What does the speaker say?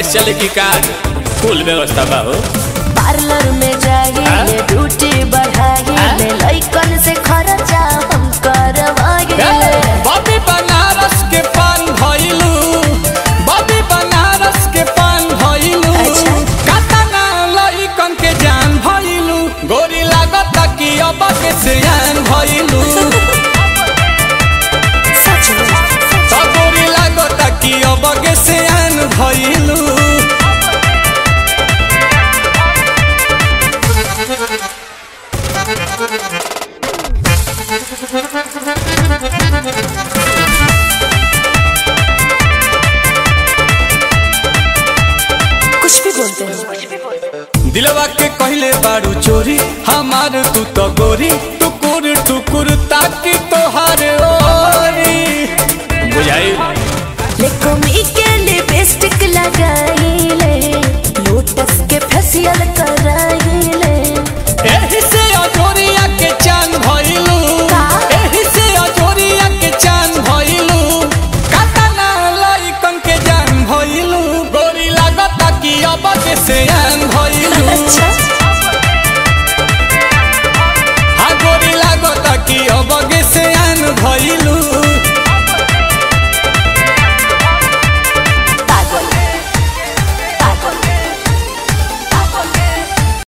कैसे चले की का फुल व्यवस्था बा हो पार्लर में जाइए ड्यूटी बढ़ाइए लइकन से खर्चा हम करवाइए बॉबी बनारस के पान भइलू बॉबी बनारस के पान भइलू अच्छा। कातना लइकन के जान भइलू गोरी लागत कि अब के सियान भइलू सच में तो गोरी लागत कि अब के सियान भइलू कुछ भी बोलते हैं दिलवा के कहले बारू चोरी हमार तू तो गोरी टुकुर टुकुर ताकि तोहार ओरी बुझाई लेकोमी के लिपस्टिक लगाइले लोटस के फेशियल कराइले एही से अजोरिया के चांद भइलू का? एही से अजोरिया के चांद भइलू कातना लइकन के जान भइलू गोरी लागता कि अब के सियान भइलू अच्छा हा गोरी लागता कि अब के सियान भइलू